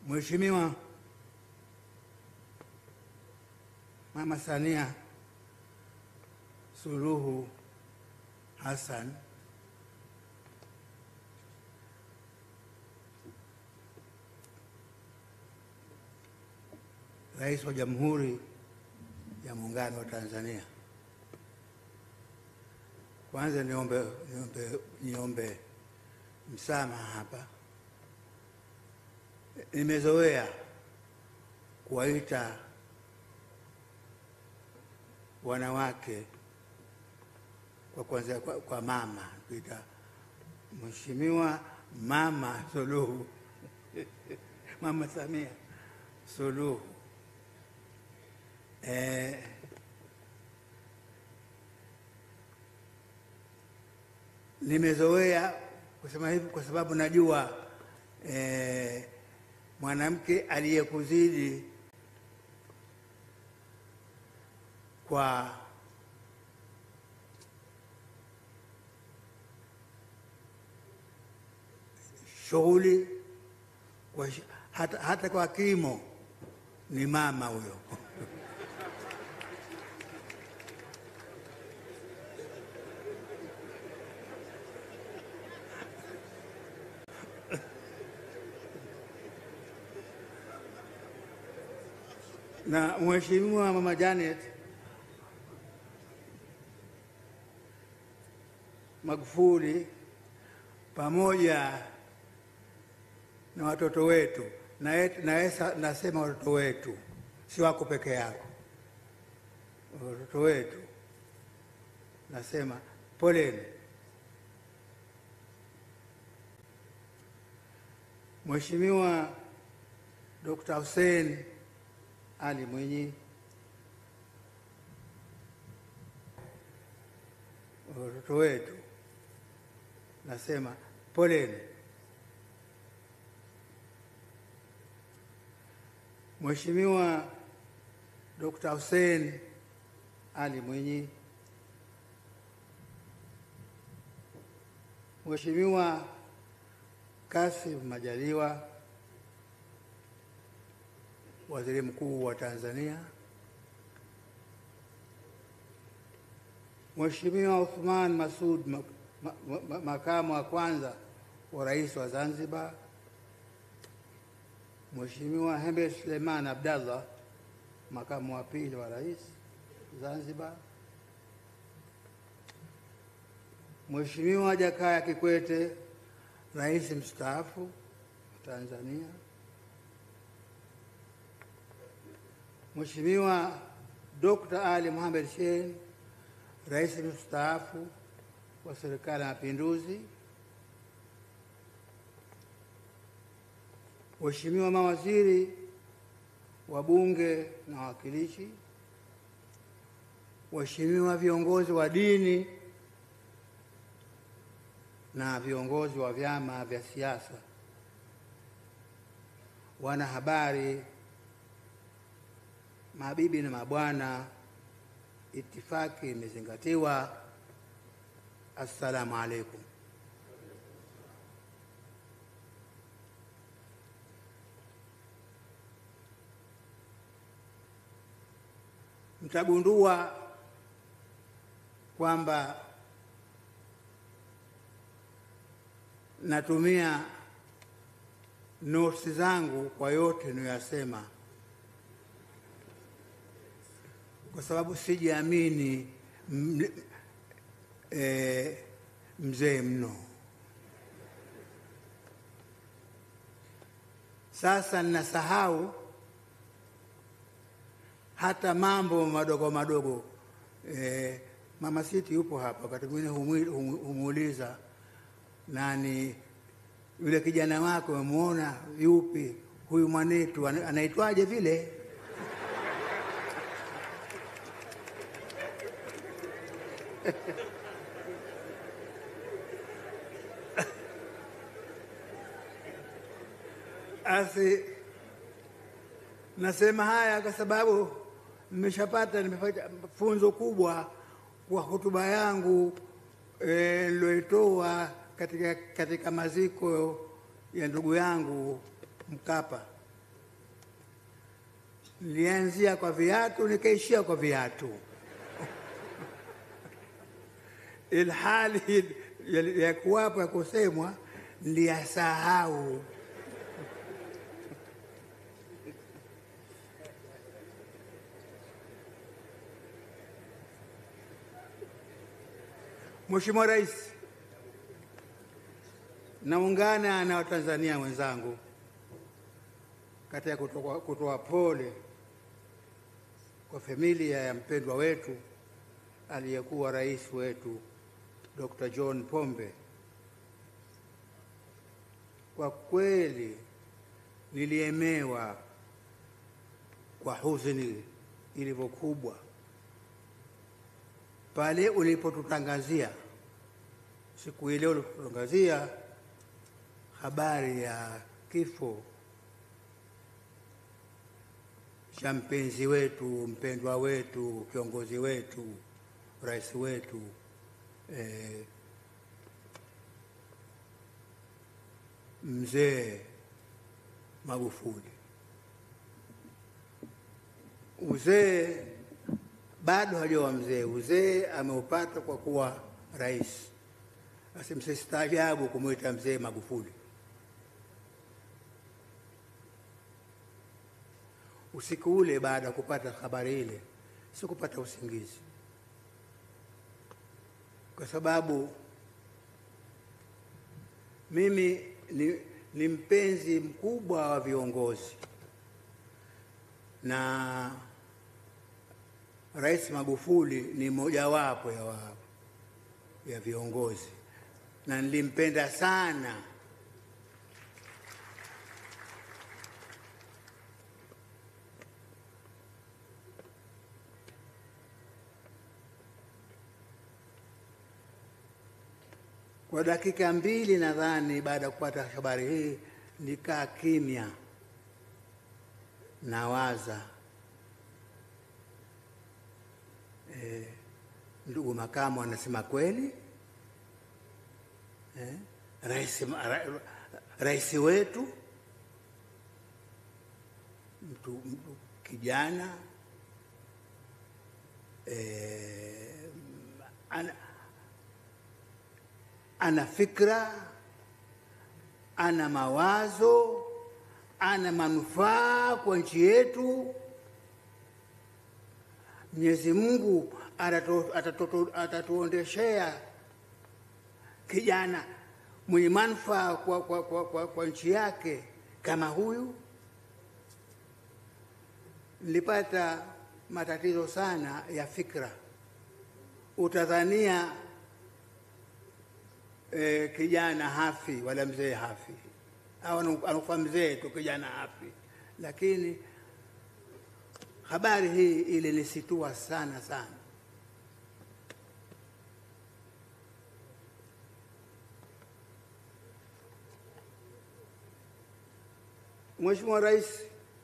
Mheshimiwa Mama Samia Suluhu Hassan Rais wa Jamhuri ya Muungano wa Tanzania. Kwanza niombe, niombe, niombe msamaha hapa. Nimezoea kuwaita wanawake kwa kwanza kwa, kwa mama kuita Mheshimiwa Mama Suluhu Mama Samia Suluhu eh, nimezoea kusema hivi kwa sababu najua eh, mwanamke aliyekuzidi kwa shughuli kwa sh- hata, hata kwa kimo ni mama huyo. na Mheshimiwa Mama Janet Magufuli pamoja na watoto wetu na et- na esa- nasema watoto wetu, si wako peke yako, watoto wetu, nasema poleni. Mheshimiwa Dr. Hussein Ali Mwinyi, watoto wetu, nasema poleni. Mheshimiwa Dr. Hussein Ali Mwinyi, Mheshimiwa Kassim Majaliwa, Waziri Mkuu wa Tanzania, Mheshimiwa Uthman Masud, ma- ma- ma- makamu wa kwanza wa rais wa Zanzibar, Mheshimiwa Hemed Suleiman Abdallah, makamu wa pili wa rais Zanzibar, Mheshimiwa Jakaya Kikwete, rais mstaafu wa Tanzania, Mheshimiwa Dr. Ali Mohamed Shein, rais mstaafu wa Serikali ya Mapinduzi, Waheshimiwa mawaziri, wabunge na wawakilishi, waheshimiwa viongozi wa dini na viongozi wa vyama vya siasa, wanahabari, mabibi na mabwana, itifaki imezingatiwa. Assalamu alaikum. Mtagundua kwamba natumia notes zangu kwa yote niyasema, kwa sababu sijiamini m- eh, mzee mno. Sasa ninasahau hata mambo madogo madogo. Eh, Mama Siti yupo hapa, wakati mwingine humwi- humu- humuuliza nani yule kijana wako, umemwona yupi huyu mwanetu, ana- anaitwaje vile? Asi nasema haya kwa sababu nimeshapata nimepata funzo kubwa kwa hotuba yangu eh, niloitoa katika, katika maziko ya ndugu yangu Mkapa Nilianzia kwa viatu nikaishia kwa viatu, ilhali ya kuwapo ya kusemwa niliyasahau. Mheshimiwa Rais, naungana na Watanzania wenzangu katika kutoa kutoa pole kwa familia ya mpendwa wetu aliyekuwa rais wetu Dr. John Pombe. Kwa kweli niliemewa kwa huzuni ilivyokubwa pale ulipotutangazia siku ile ulipotutangazia habari ya kifo cha mpenzi wetu mpendwa wetu kiongozi wetu rais wetu eh, mzee Magufuli. Uzee bado hajawa mzee, uzee ameupata kwa kuwa rais. Basi msistaajabu kumwita mzee Magufuli. Usiku ule baada ya kupata habari ile, sikupata usingizi, kwa sababu mimi ni, ni mpenzi mkubwa wa viongozi na Rais Magufuli ni mojawapo ya, wa, ya viongozi na nilimpenda sana. Kwa dakika mbili nadhani, baada ya kupata habari hii, nikaa kimya, nawaza eh, ndugu makamu anasema kweli eh, rais, ra, rais wetu mtu, mtu kijana eh, ana, ana fikra, ana mawazo, ana manufaa kwa nchi yetu. Mwenyezi Mungu atatuondeshea kijana mwenye manufaa kwa, kwa, kwa, kwa, kwa nchi yake kama huyu. Nilipata matatizo sana ya fikra, utadhania e, kijana hafi wala mzee hafi, au anakufa mzee tu, kijana hafi. Lakini habari hii ilinisitua sana sana. Mheshimiwa Rais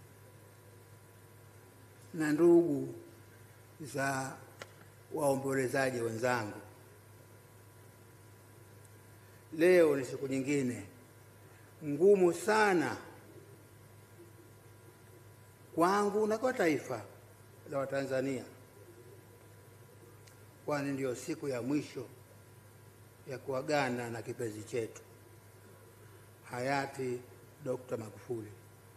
na ndugu za waombolezaji wenzangu, leo ni siku nyingine ngumu sana kwangu na kwa taifa la Watanzania, kwani ndiyo siku ya mwisho ya kuagana na kipenzi chetu hayati Dr. Magufuli.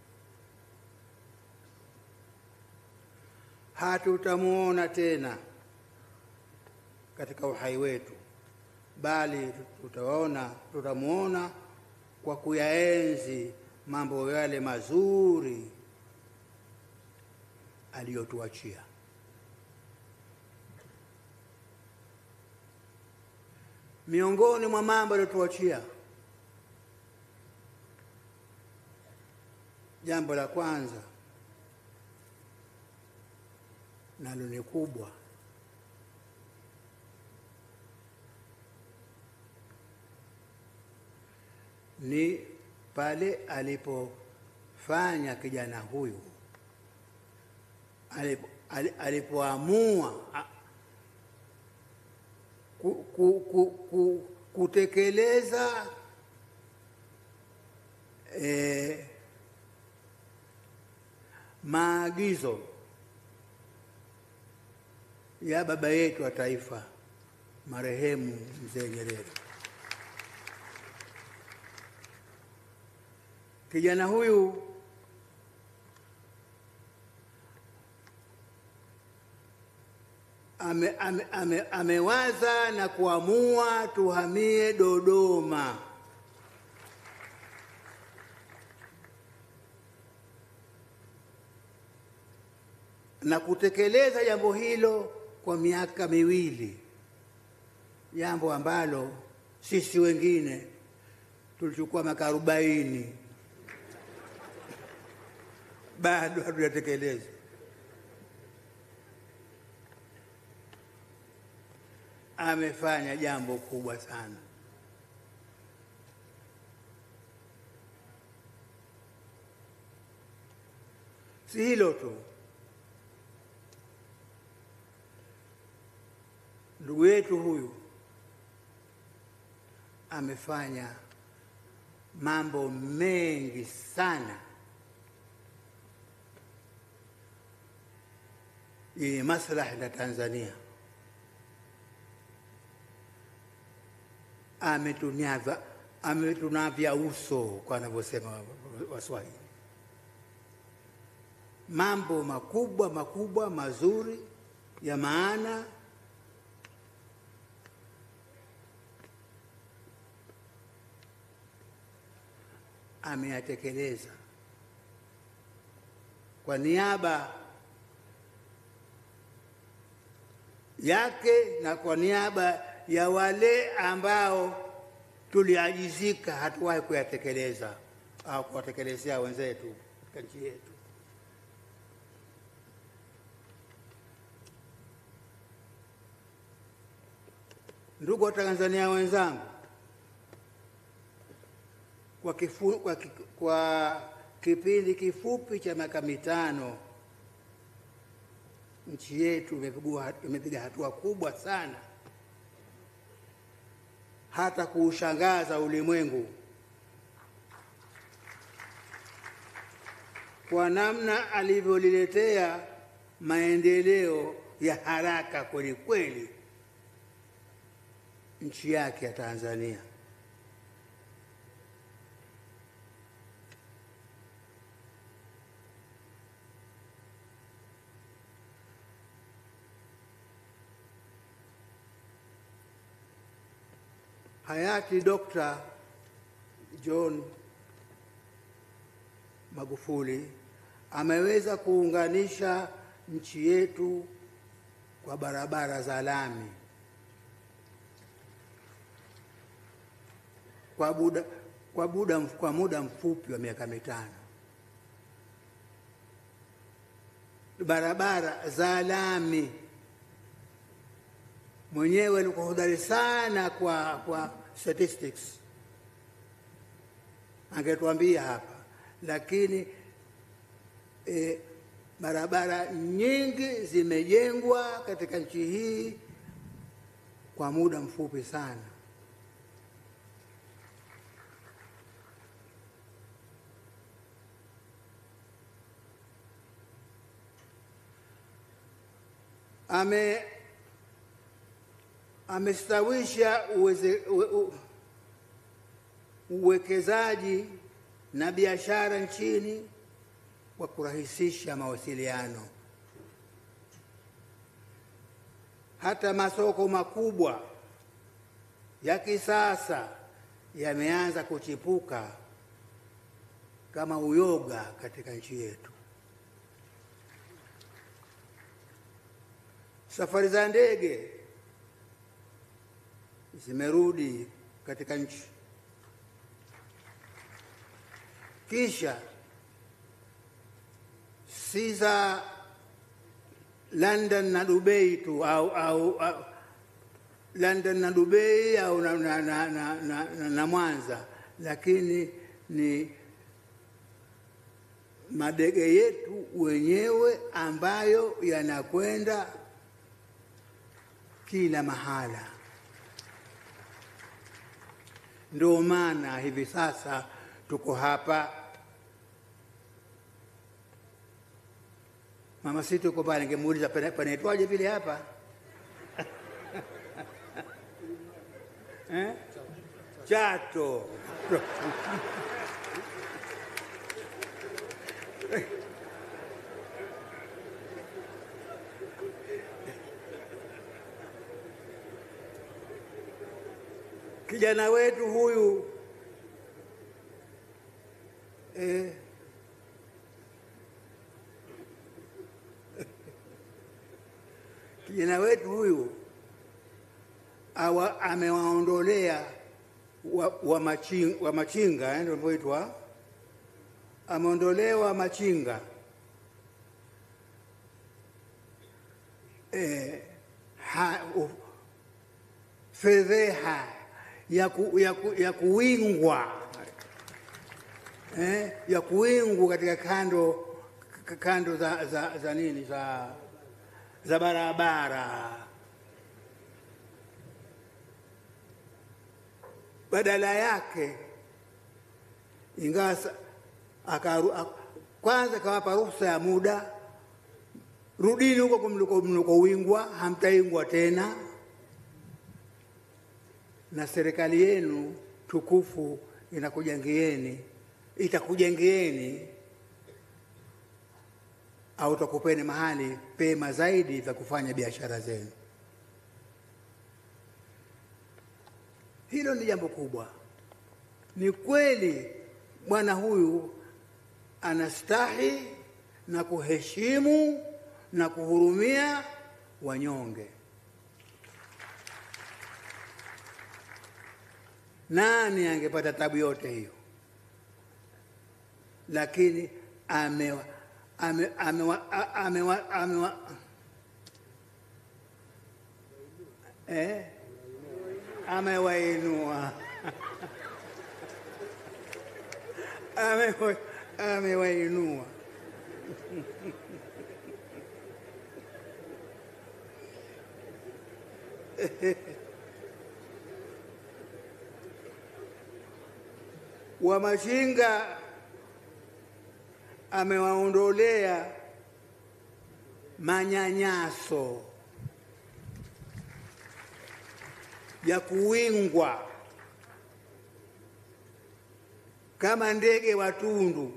Hatutamuona tena katika uhai wetu, bali tutaona tutamuona kwa kuyaenzi mambo yale mazuri aliyotuachia. Miongoni mwa mambo aliyotuachia, jambo la kwanza nalo ni kubwa, ni pale alipofanya kijana huyu alipoamua ku, ku, ku, ku, kutekeleza eh, maagizo ya baba yetu wa taifa marehemu Mzee Nyerere. Kijana huyu ame, ame, ame, amewaza na kuamua tuhamie Dodoma. na kutekeleza jambo hilo kwa miaka miwili, jambo ambalo sisi wengine tulichukua miaka arobaini bado hatujatekeleza. Amefanya jambo kubwa sana. Si hilo tu, ndugu yetu huyu amefanya mambo mengi sana yenye maslahi na Tanzania. Ametunavya, ametunavya uso kwa wanavyosema Waswahili, mambo makubwa makubwa mazuri ya maana ameyatekeleza kwa niaba yake na kwa niaba ya wale ambao tuliajizika hatuwahi kuyatekeleza au kuwatekelezea wenzetu katika nchi yetu. Ndugu wa Tanzania wenzangu, kwa, kifu, kwa, ki- kwa kipindi kifupi cha miaka mitano nchi yetu imepigua- imepiga hatua kubwa sana hata kuushangaza ulimwengu kwa namna alivyoliletea maendeleo ya haraka kweli kweli nchi yake ya Tanzania. Hayati Dr. John Magufuli ameweza kuunganisha nchi yetu kwa barabara za lami kwa muda, kwa muda, kwa muda mfupi wa miaka mitano. Barabara za lami mwenyewe alikuwa hodari sana kwa, kwa statistics, angetuambia hapa, lakini e, barabara nyingi zimejengwa katika nchi hii kwa muda mfupi sana. ame amestawisha uweze- uwe- u- uwekezaji na biashara nchini kwa kurahisisha mawasiliano. Hata masoko makubwa ya kisasa yameanza kuchipuka kama uyoga katika nchi yetu. Safari za ndege zimerudi katika nchi. Kisha si za London na Dubai tu au, au, au London na Dubai au na, na, na, na, na, na, na Mwanza, lakini ni madege yetu wenyewe ambayo yanakwenda kila mahala. Ndio maana hivi sasa tuko hapa Mama Siti uko pale, ningemuuliza pana- panaitwaje vile hapa eh? Chato. Kijana wetu huyu eh, kijana wetu huyu awa, amewaondolea wa, wa, machinga, wa machinga eh, ndio wanavyoitwa, ameondolewa machinga eh, ha, u, fedheha ya, ku, ya, ku, ya kuwingwa eh, ya kuwingwa katika kando k- kando za, za, za nini za, za barabara. Badala yake ingawa sa- akaru- ak- kwanza kawapa ruhusa ya muda, rudini huko mliko mlikowingwa, hamtaingwa tena na serikali yenu tukufu inakujengeeni itakujengeeni au takupeni mahali pema zaidi vya kufanya biashara zenu. Hilo ni jambo kubwa. Ni kweli bwana huyu anastahi na kuheshimu na kuhurumia wanyonge. Nani angepata tabu yote hiyo? Lakini amewa ame, amewa, a- amewa, amewa, eh? amewainua Amewa- amewainua Wamachinga amewaondolea manyanyaso ya kuwingwa kama ndege watundu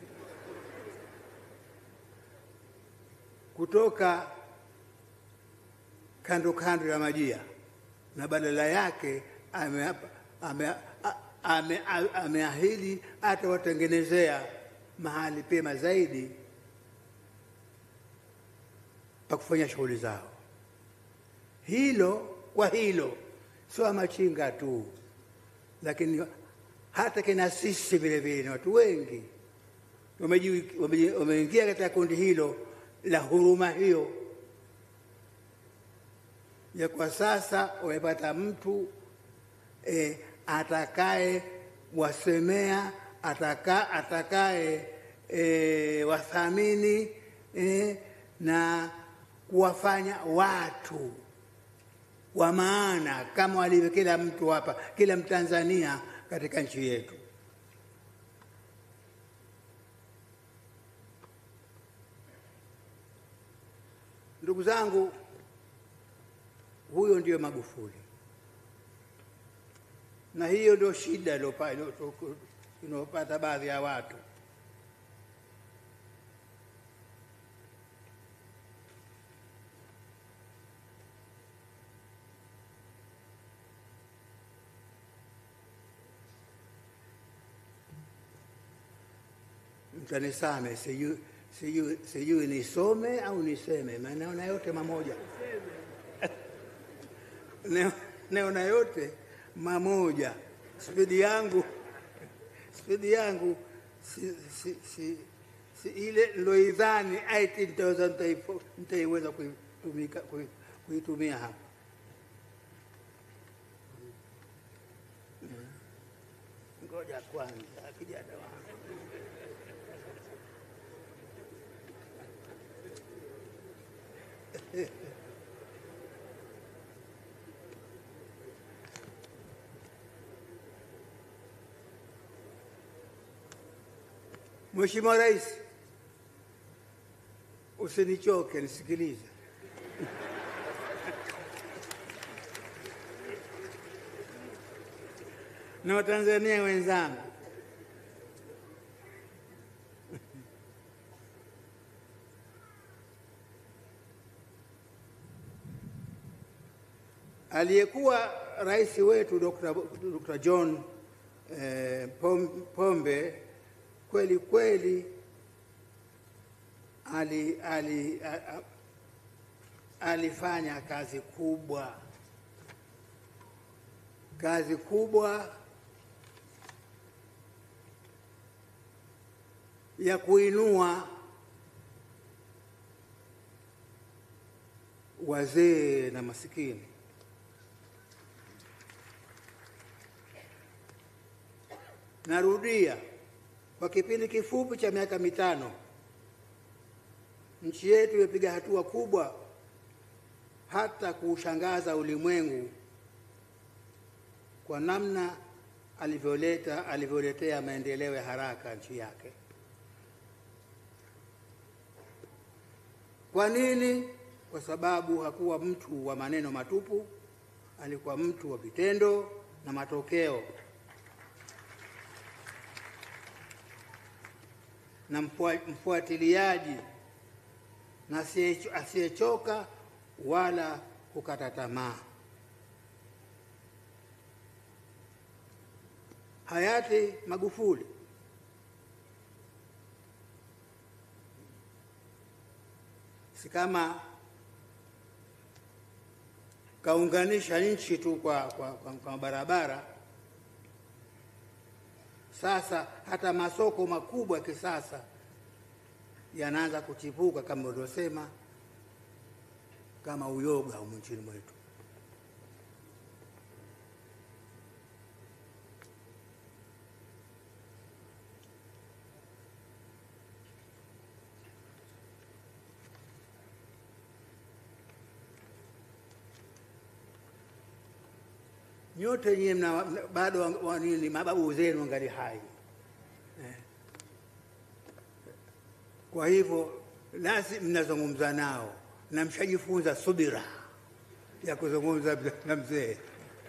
kutoka kando kando ya majia, na badala yake ameapa- ame- a- ame- a- ameahidi atawatengenezea mahali pema zaidi pa kufanya shughuli zao. Hilo kwa hilo, sio machinga tu, lakini hata kina sisi vile vile ni watu wengi wameji- wameji- wameingia katika kundi hilo la huruma hiyo ya kwa sasa wamepata mtu e, atakaye wasemea ataka, atakaye e, wathamini e, na kuwafanya watu wa maana kama walivyo kila mtu hapa, kila Mtanzania katika nchi yetu. Ndugu zangu, huyo ndio Magufuli, na hiyo ndio shida iliyopa- iliyo- inayopata baadhi ya watu. Mtanisame, sijui sijui sijui nisome au niseme, maana naona yote mamoja Neo- naona yote mamoja. Spidi yangu spidi yangu si, si, si, si ile niloidhani ait nitaweza nitaipo- nitaiweza kuitumika- kui- kuitumia hapa. Ngoja kwanza, kijana wangu. Mheshimiwa Rais, usinichoke, nisikilize. na Watanzania wenzangu, aliyekuwa rais wetu Dr. Dr. John eh, Pom- Pombe kweli kweli ali, ali, a, a, alifanya kazi kubwa kazi kubwa ya kuinua wazee na masikini. Narudia, kwa kipindi kifupi cha miaka mitano nchi yetu imepiga hatua kubwa hata kuushangaza ulimwengu kwa namna alivyoleta alivyoletea maendeleo ya haraka nchi yake. Kwa nini? Kwa sababu hakuwa mtu wa maneno matupu, alikuwa mtu wa vitendo na matokeo, na mfua- mfuatiliaji na asiye- asiyechoka wala kukata tamaa. Hayati Magufuli si kama kaunganisha nchi tu kwa, kwa, kwa, kwa barabara. Sasa hata masoko makubwa ya kisasa yanaanza kuchipuka kama ulivyosema, kama uyoga humu nchini mwetu. nyote nyie mna bado wa- wa- nini, mababu zenu angali hai eh. Kwa hivyo nasi mnazungumza nao na mshajifunza subira ya kuzungumza na mzee.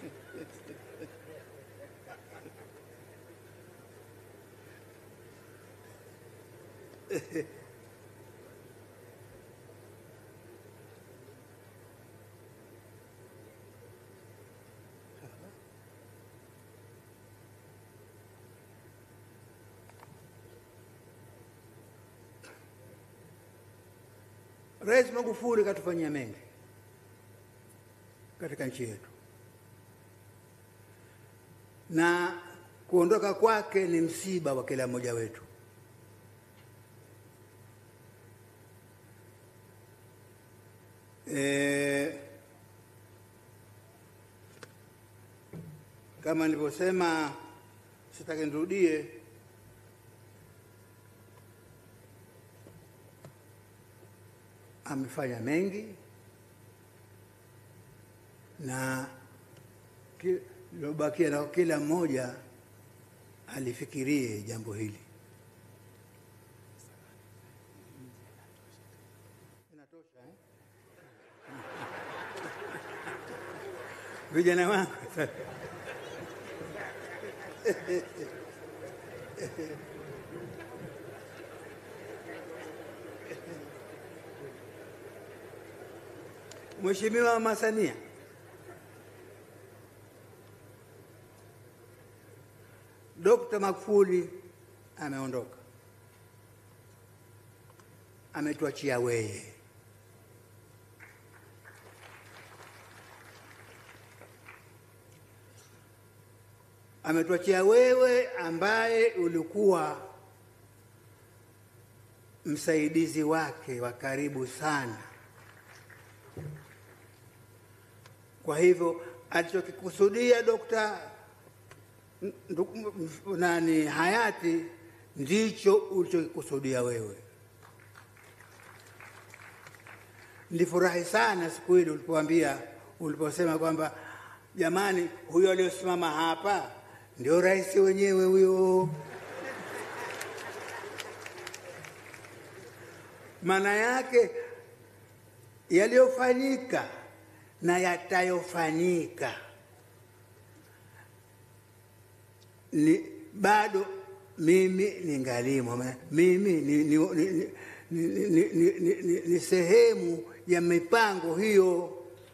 Rais Magufuli katufanyia mengi katika nchi yetu, na kuondoka kwake ni msiba wa kila mmoja wetu. E, kama nilivyosema, sitaki nirudie, amefanya mengi na ki- lilobakia na kila mmoja alifikirie jambo hili. Inatosha eh? Vijana wangu Mheshimiwa Mama Samia Dr. Magufuli ameondoka, ametuachia weye. Ametuachia wewe ambaye ulikuwa msaidizi wake wa karibu sana. Kwa hivyo alichokikusudia Dokta ndugu- m- nani hayati ndicho ulichokikusudia wewe. Nilifurahi sana siku ile ulipoambia, uliposema kwamba jamani, huyo aliyosimama hapa ndio rais wenyewe huyo. maana yake yaliyofanyika na yatayofanyika ni bado mimi ningalimo, Ma- mimi ni, ni, ni, ni, ni, ni, ni, ni, ni, ni sehemu ya mipango hiyo.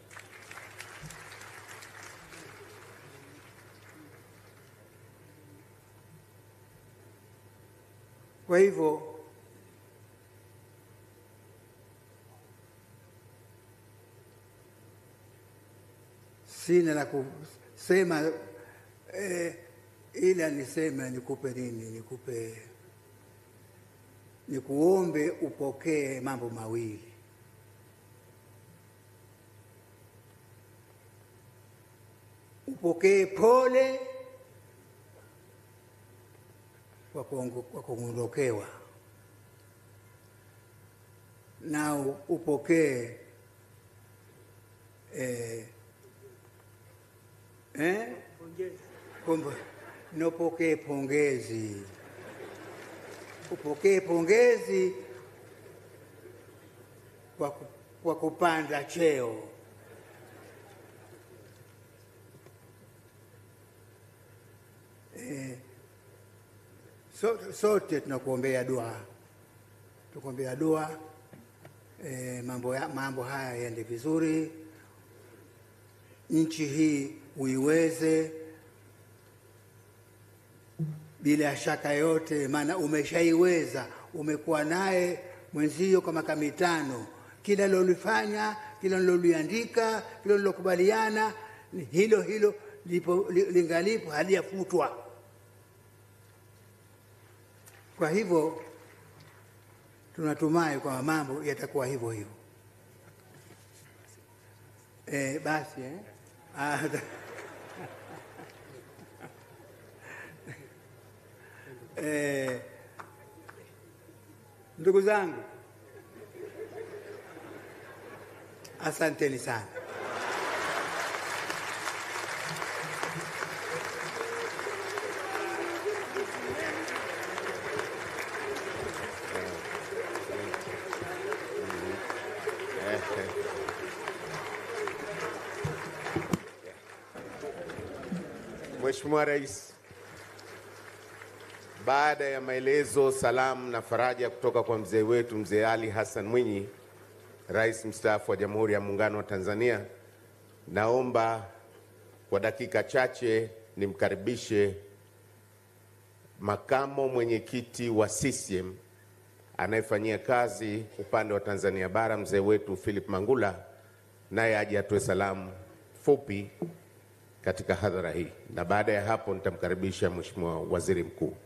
Kwa hivyo sina la kusema eh, ila niseme nikupe nini, nikupe nikuombe upokee mambo mawili. Upokee pole kwa kuongo- kwa kuondokewa na upokee eh, eh? Kumbe, nopokee pongezi, upokee pongezi kwa, ku- kwa kupanda cheo. Eh, so, sote tunakuombea dua, tukuombea dua eh, mambo, ya, mambo haya yaende vizuri, nchi hii uiweze bila shaka yote, maana umeshaiweza, umekuwa naye mwenzio kwa miaka mitano. Kila lolifanya, kila liloliandika, kila lilokubaliana, ni hilo hilo lipo, li- lingalipo, halijafutwa. Kwa hivyo tunatumai kwamba mambo yatakuwa hivyo hivyo. E, basi eh? Ah, Eh, ndugu zangu, asanteni sana. Mheshimiwa Rais, baada ya maelezo, salamu na faraja kutoka kwa mzee wetu Mzee Ali Hassan Mwinyi, Rais mstaafu wa Jamhuri ya Muungano wa Tanzania, naomba kwa dakika chache nimkaribishe makamo mwenyekiti wa CCM anayefanyia kazi upande wa Tanzania Bara, mzee wetu Philip Mangula, naye aje atoe salamu fupi katika hadhara hii, na baada ya hapo nitamkaribisha Mheshimiwa Waziri Mkuu.